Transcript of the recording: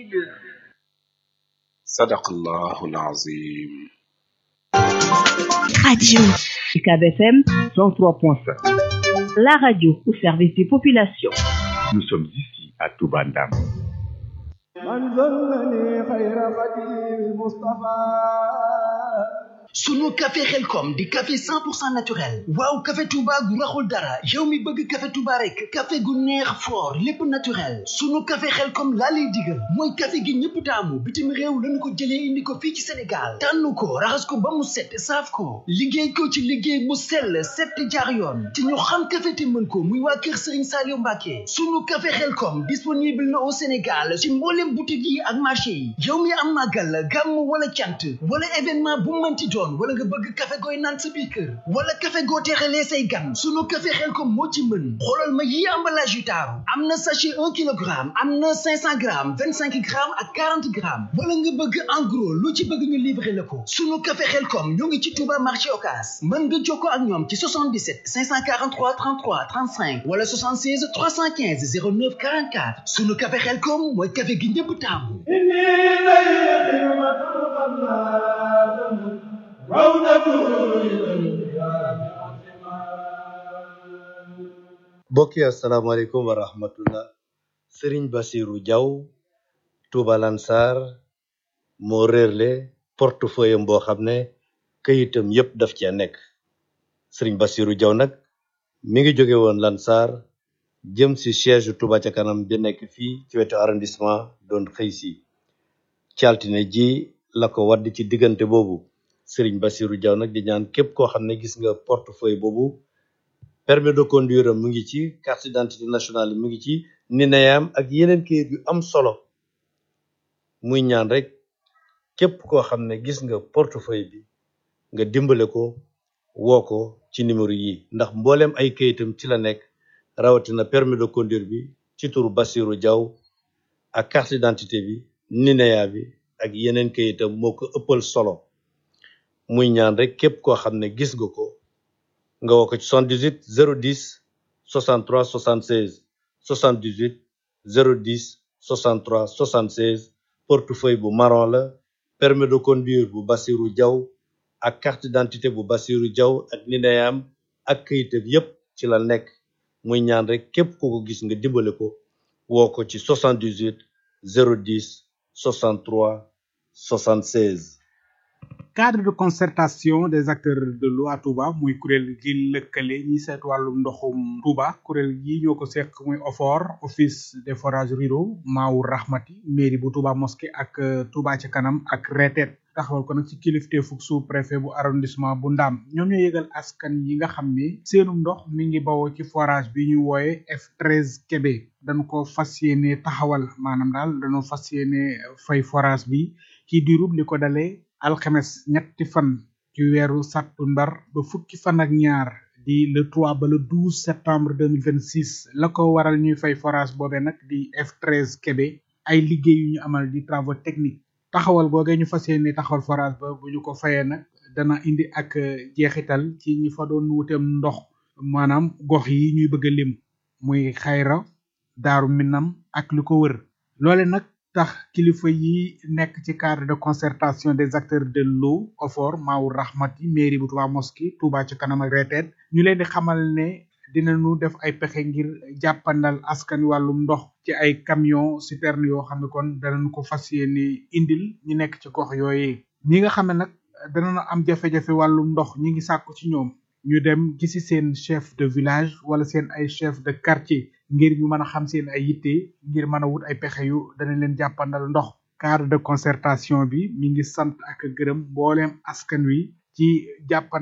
sadaqallahu alazim Radio UCAB FM 103.5. La radio au service des populations. Nous sommes ici à Toubandam. sunu café xelkom di café 100% naturel waaw café touba gu raxul dara yow mi bëgg café touba rek café gu neex fort lépp naturel sunu café xelkom laa lay digal mooy café gi ñëpp taamu bitim réew lañu ko jëlee indi ko fii ci sénégal tànn ko raxas ko ba mu set saaf ko liggéey ko ci liggéey bu sell set jaar yoon te ñu xam café te mën ko muy waa kër sëriñ Saliou Mbacke sunu café xelkom disponible na au sénégal ci mboolem boutique yi ak marché yi yow mi am màggal gàmm wala cant wala événement bu mënti doon wala nga bëgg café gooy naan sa biir kër wala café goo teexalee say gan sunu café xel ko moo ci mën xoolal ma yi emballage yu taaru am na sachet un kilogramme am na cinq cent grammes vingt cinq grammes ak quarante grammes wala nga bëgg en gros lu ci bëgg ñu livrer la ko sunu café xel kom ñoo ngi ci Touba marché Ocass mën nga jokkoo ak ñoom ci 77 543 33 35 wala 76 315 09 44 sunu café xel kom mooy café gi ñëpp taamu mbokk yi asalaamaaleykum wa rahmatullah sëriñ basiru jaw tuuba lansar moo réerle portefeuille am boo xam ne këyitam yépp daf cee nekk sëriñ basiru jaw nag mi ngi jóge woon lansar jëm si siège tuuba ca kanam bi nekk fii ci wetu arrondissement doon xëy si ci altine ji la ko wadd ci diggante boobu sëriñ basiru jaw nag di ñaan képp koo xam ne gis nga portefeuille boobu permis de conduire am mu ngi ci carte d'identité nationale mu ngi ci nineyam ak yeneen kayit yu am solo muy ñaan rek képp koo xam ne gis nga portefeuille bi nga dimbale ko woo ko ci numéro yi ndax mbooleem ay kayitam ci la nekk rawatina permis de conduire bi ci turu Bassirou Diaw ak carte d'identité bi nineya bi ak yeneen kayitam moo ko ëppal solo muy ñaan rek képp koo xam ne gis nga ko nga woo ko ci 78 010 63 76 78 010 63 76 portefeuille bu marron la permis de conduire bu Bassirou Diaw ak carte d'identité bu Bassirou Diaw ak nineyam ak këyitam yépp ci la nekk muy ñaan rek képp ku ko gis nga dimbale ko woo ko ci 78 010 63 76 cadre de concertation des acteurs de l'eau à Touba muy kuréel gi lëkkale ñi seet wàllum ndoxum Touba kuréel gi ñoo ko seq muy OFOR office des forages ruraux Maawu Rahmati mairie bu Touba mosquée ak Touba ca kanam ak retet taxawal ko nag ci kilifte fuk sous préfet bu arrondissement bu Ndaam ñoom ñoo yëgal askan yi nga xam ne seenum ndox mi ngi bawoo ci forage bi ñu wooye F13 Kébé dañ ko fas yéene taxawal maanaam daal dañoo fas yéene fay forage bi ci diirub li ko dalee alxames ñetti fan ci weeru sàttumbar ba fukki fan ak ñaar di le 3 ba le 12 septembre 2026 la ko waral ñuy fay forage boobe nag di F13 Kébé ay liggéey yu ñu amal di travaux techniques taxawal googee ñu fas yéene taxawal forage ba bu ñu ko fayee nag dana indi ak jeexital ci ñi fa doon wuteem ndox maanaam gox yi ñuy bëgg a lim muy xayra daaru minam ak lu ko wër loole nag tax kilifa yi nekk ci cadre de concertation des acteurs de l'eau OFOR Maawu Rahmati mairie bu Touba Mosquée Touba ci kanam ak reteet ñu leen di xamal ne dinañu def ay pexe ngir jàppandal askan wàllum ndox ci ay camion citerne yoo xam ne kon danañ ko fas yéene indil ñu nekk ci gox yooyee ñi nga xam ne nag danañu am jafe-jafe wàllum ndox ñi ngi sàkku ci ñoom ñu dem gisi seen chef de village wala seen ay chef de quartier ngir ñu mën a xam seen ay yitte ngir mën a wut ay pexe yu dana leen jàppandal ndox cadre de concertation bi mi ngi sant ak gërëm mbooleem askan wi ci jàppan